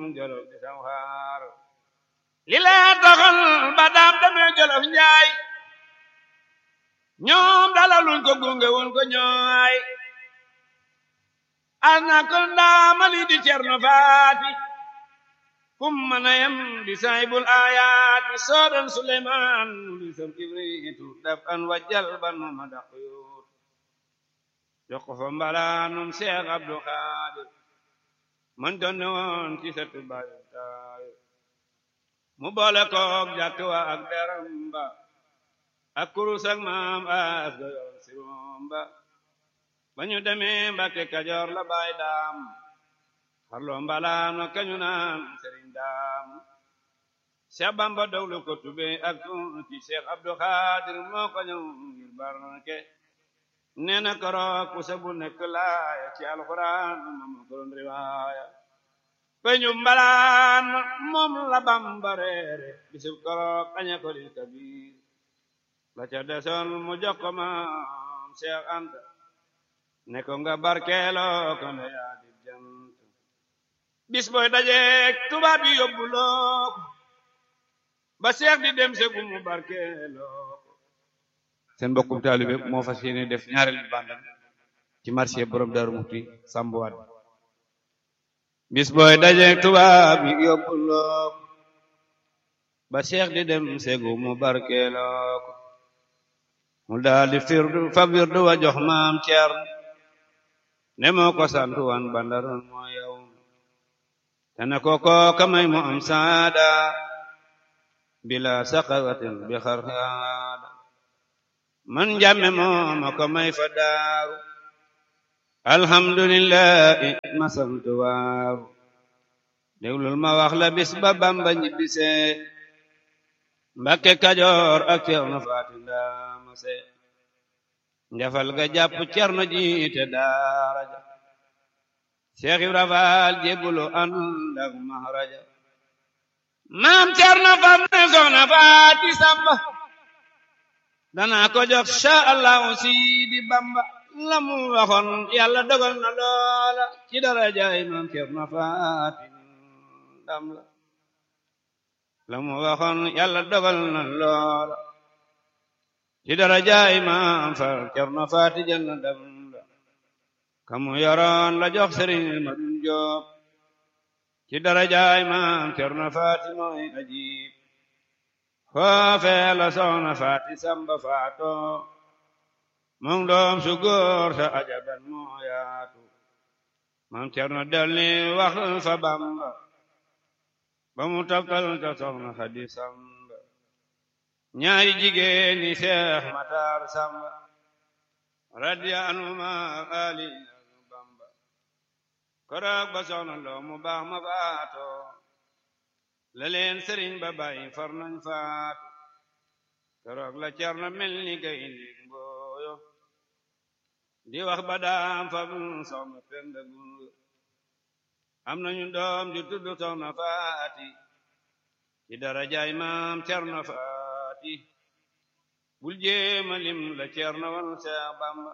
jolof di sam xaar li lee taxal ba daam demee jolof njaay ñoom dalaluñ ko gunge woon ko ñooy ana ko ndaamali di cerno faati kum mana yam di saybul ayaati soodan suleymaan di sam kibriitu daf an wajjal ban ma daq yuut jox ko fa mbalaanum seex abdu xaadir man doon ne woon ci setu bayu taayu mu boole koog jàkk wa ak deram ba ak kurus ak maam as ga yor si romba ba ñu demee Mbàkke Kajoor la baay daam xarloo mbalaano kañu naan sëriñ daam Seex Bamba doglu ko tube ak ci Seex Abdu Xaadir moo ko ñëw ngir barke nee na koroog ku sabu nekk laaya ci alxuraan moom ko doon riwaaya peñu mbalaan moom la Bamba reere bisub koroog aña ko lil kabir la ca desoon mu jox ko maam Seex Anta ne ko nga barkeeloo ko ne yaa di jant bis booy dajeek tubaab yi yóbbuloo ko ba seex di dem segu mu barkeeloo ko seen mbokkum taalibe moo fas yéene def ñaareelu bandam ci marché borom Daaru Muxti sambuwaat bis booy dajeek tubaab yi yóbbuloo ko ba seex di dem segu mu barkeeloo ko mu daal di firdu fa wirdu wa jox maam Ceerno ne moo ko santu wan bandaroon moo yow te ne ko kooka may mu am saada bila saqawatin bi xarxaada man jàmme moo ma ko may fa daaru alhamdulillahi ma santu waaru déglul ma wax la bis ba bamba ñibbisee mbakke kajoor ak ceerno faati ndaamase njafal ga jàpp cerno jiite daaraja Seex Ibra Faal jébbulu ànd ak maharaja maam cerno fam ne soxna faati samba danaa ko jox sha allahu siidi bamba la mu waxoon yàlla dogal na loola ci darajaay maam cerno faati ndam la la mu waxoon yàlla dogal na loola ci darajaay maam far cerno faati jël na ndam la kamu yoroon la jox sëriñ ma dun joob ci darajaay maam cerno faati mooy ajib foofee la soxna faati samba faato moom doom su góor sa ajaban moo yaatu maam cerno delni wax fa bamba ba mu taftal ta soxna xadi samba ñaari jigéen ñi seex matar samba radiya anuma ali bamba koroog ba soxna loo mu baax ma faato la leen sëriñ ba bàyyi far nañ faatu koroog la cerno mel ni gaynde mbooyo di wax ba daam fa soxna penda gunga am nañu doom ju tudd soxna faati ci darajaay maam cerno faati bul jéema lim la cerno wan seex bamba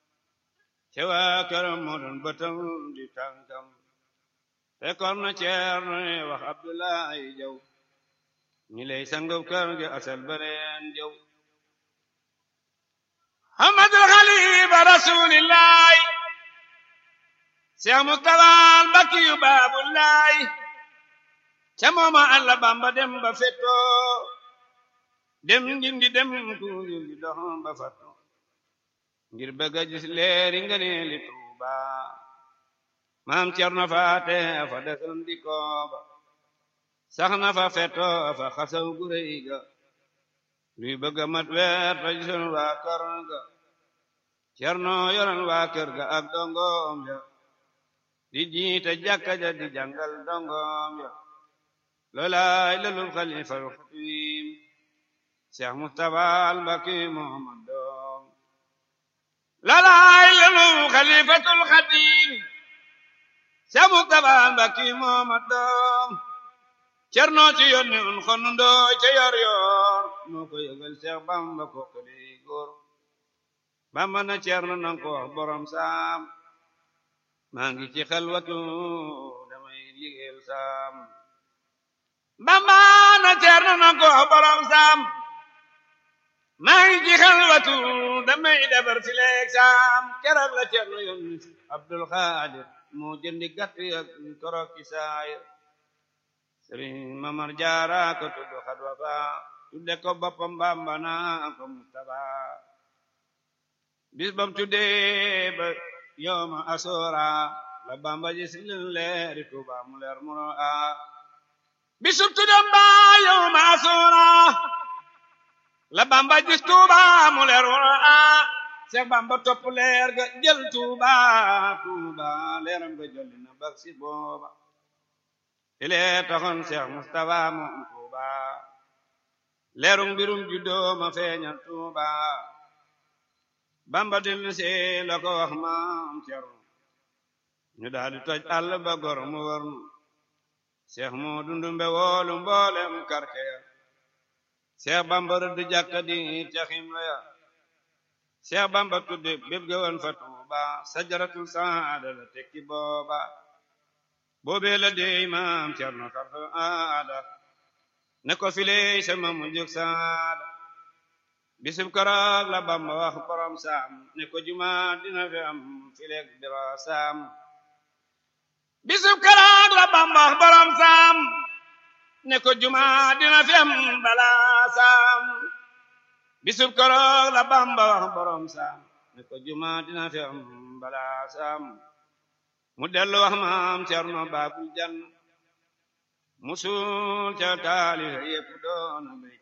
ca waa këram moo doon bëtam di tànkam fekkoon na cerno ne wax abdullahi jaw ñi lay sangub kër gi asal bareen jaw hamadul xalifa rasulillahi seex mustafaan bakkiyu baabullahi ca mooma alla bamba dem ba fetto dem ngindi dem tuugi di dox ba fatto ngir bëgg a gis leeri ngëneeli Tuuba maam Cerno faate fa desoon di kooba sax na fa fetto fa xasaw gu rëy ga luy bëgg a mat weer fa gisoon waa kër ga Cerno yoroon waa kër ga ak dongoom ya di jiite jàkka ja di jàngal dongoom ya loolaay lalul xalifal xatim Seex Mustafaa Mbàkke Muhammad doom loolaay lalul xalifatul xatim Seex Mustafaa Mbàkke Muhammad doom Cerno ci yónni un xonu ndooy ca yor yor moo ko yëgal Seex Bamba ko kali góor Bamba na Cerno nang ko wax borom saam maa ngi ci xalwatu damay liggéeyal saam bamba na ceerno na ko borom saam maa ngi ci xelwatu damay defar si leeg saam keroog la ceerno yónni abdul xaadir moo jëndi gàtt ak korok ci saayir sëriñ mamar jaara ko tudd xadwa fa tudde ko boppam bamba naa ko mustafa bis bam tuddee ba yowma asora la bamba ji si leeri tuuba mu leer muro a bisub tuddam ba yowma asora la bamba ji tuuba mu leer muro a seex bamba topp leer ga jël tuuba tuuba leeram ga jolli na bak si booba ile taxoon seex mustafa moom tuuba leerum mbirum juddoo ma feeñal tuuba bamba dil see la ko wax maam cerno ñu daal di toj àll ba gor mu wër nu seex moo dundumbe woolu mboolem karce ya seex bamba rëdd jàkka di caxim la ya seex bamba tudde bépp ga woon fa tuuba sajaratul saada la tekki booba boobee la dey maam cerno xarfa aada ne ko filey sama mu jóg saada bisub karaag la bamba wax borom saam ne ko juma dina fi am fileeg dira saam bisub karaag la bamba wax borom saam ne ko juma dina fi am bala saam bisub karaag la bamba wax borom saam ne ko juma dina fi am bala saam mu dellu wax maam cerno baabul jan musul ca taali yépp doona béy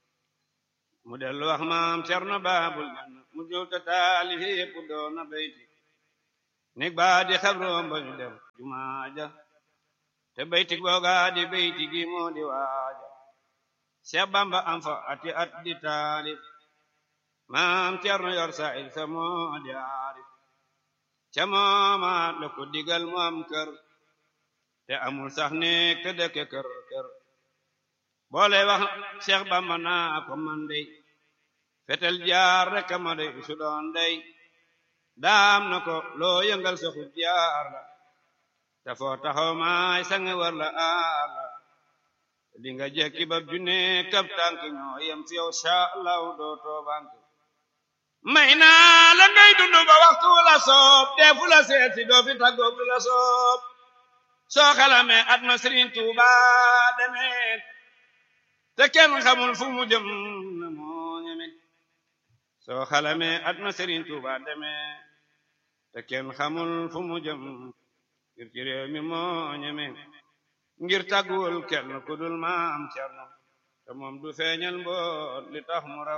mu dellu wax maam cerno baabul janna mu jowta taali yépp doona bayti nig baa di xabroom ba ñu def jumaaja te bayti googa di bayti gi moo di waaja Seex Bamba am fa ati at di taalif maam cerno yor sa il sa moo di aarif ca moomaat la ko digal mu am kër te amul sax néeg te dëkke kër kër boole wax Seex Bamba naa ko man dey fetel jaar rek ma dey su doon dey daam na ko loo yëngal sa xut jaar la te foo taxaw maay sange war la aar la di nga jekki ba junne kab tànk ñoo yem fi yow sha Allah doo toobank may naa la ngay dundu ba waxtu la soob deefu la seeti doo fi tàggoog la soob soo xalame at ma Sëriñ Tuuba demee te kenn xamul fu mu jëm na moo ñeme soo xalame at ma Sëriñ Tuuba demee te kenn xamul fu mu jëm ngir ci réew mi moo ñeme ngir tàgguwul kenn ku dul maam Cerno te moom du feeñal mboot li tax mu raw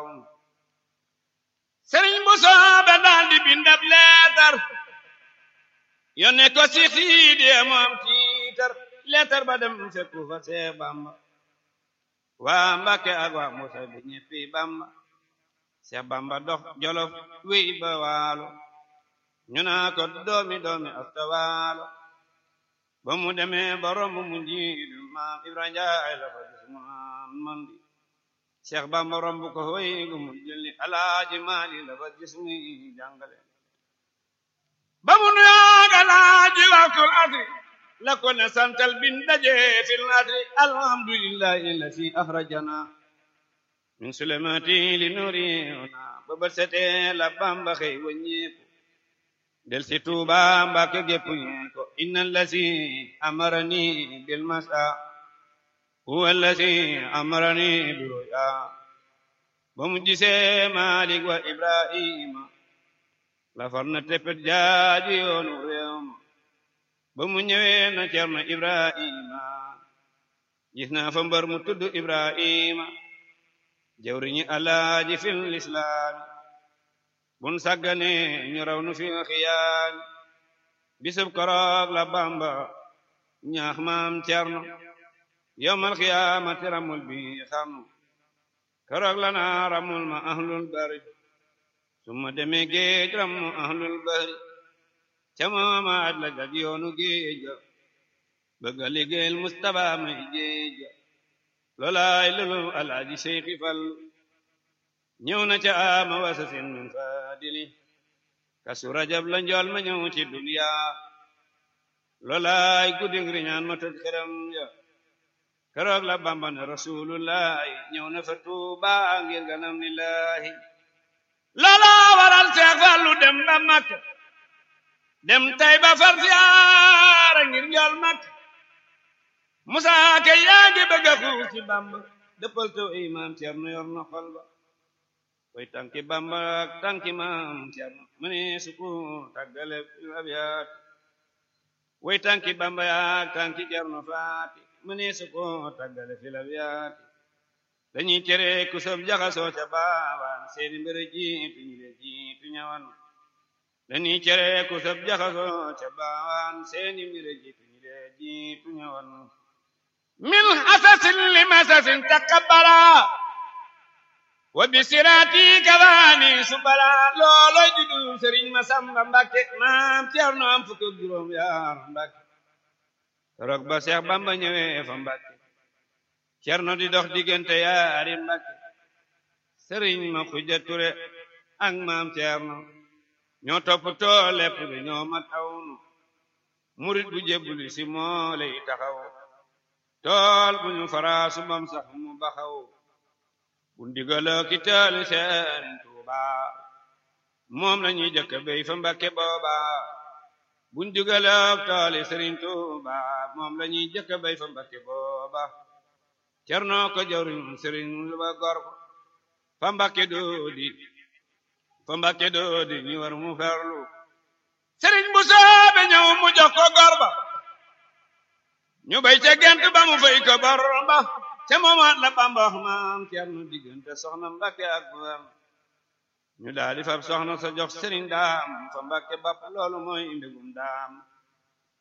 Sëriñ bu soobe daal di bindab leetar yónne ko si xiidi moom tiitar leetar ba dem fekku fa Seex Bamba waa Mbàkke ak waa Musa bi ñeppi Bamba Seex Bamba dox Jolof wéy ba waalo ñu naa ko doomi doomi asta waalo ba mu demee ba romb mu njiidu maam Ibra Njaay la fa gis mu naan man di Seex Bamba romb ko hoy gu mu jëli Alaaji Maali la fa gis muy jàngale ba mu nuyoog Alaaji waxtul asri la ko ne santal bin daje fil asri alhamdulillahi allati akhrajana min sulemati li nurina ba ba sete la Bamba xëy wëññeeku del si Tuuba Mbàkke gépp ñee ko inna allati amarani bil masa huwa allati amarani bi ruya ba mu gisee Maalik wa Ibrahima la far na teppet jaaji yoonu réew ma ba mu ñëwee na Cerno Ibrahima gis naa fa mbar mu tudd Ibrahima jawriñi Alaaji fil islaami bun sàggane ñu raw nu fil xiyaami bisub koroog la Bamba ñaax maam Cerno yowmal xiyaamati ramul bi xam koroog la naa ramul ma ahlul bari suma demee géej ramu ahlul bari ca moomaat la jag yoonu géej ga bëgga liggéeyal Mustapha may géej ga loolaay lulu alaaji Seyxi Fall ñëw na ca ama wasasin min fadili kasu rajab la njool ma ñëw ci duniya loolaay guddi ngir ñaan ma tëdd këram ya keroog la bamba ne rasulullahi ñëw na fa tuuba ngir ganam lillahi loola waral seex fallu dem ba makka dem tay ba far siyaara ngir njool makka musa ke yaa ngi bëgg a xuus ci bamba dëppal to imaam Cerno yor na xol ba koy tànki bamba ak tànki maam Cerno mu ne suku tàggale abiyaat way tànki bamba yaak tànki Cerno faati mu ne suku tàggale fil abiyaat dañuy tere ku sob jaxasoo ca baawaan seeni mbir jiitu ñu le jiitu ñawan dañuy tere ku sob jaxasoo ca baawaan seeni mbir jiitu ñu le jiitu ñawan min hasasin li masasin taqabbala wa bisiraati kabaani subala looloy judu sëriñ Masamba Mbàkke maam Cerno am fukk ak juróom yaar Mbàkke rok ba Seex Bamba ñëwee fa Mbàkke Cerno di dox diggante yaari Mbàkke sëriñ ma Xuja Ture ak maam Cerno ñoo toppatoo lépp bi ñoo mat awnu murit bu jébbuli si moo lay taxaw tool bu ñu faraasu bam sax mu baxaw bu ndigaloo ki taali seen Tuuba moom la ñuy jëkk béy fa Mbàkke booba bu ndigaloo taali Sëriñ Tuuba moom la ñuy jëkk béy fa Mbàkke booba Cerno ko jawriñ Sëriñ lu ba gor fa Mbàkke doodi fa Mbàkke doodi ñu war mu ferlu Sëriñ bu soobe ñëw mu jox ko gor ba ñu bay ca gent ba mu fay ko bor ba ca moomaat la Bamba wax maam Cerno diggante soxna Mbàkke ak buram ñu daal di fab soxna sa jox sëriñ daam fa Mbàkke bapp loolu mooy mbégum daam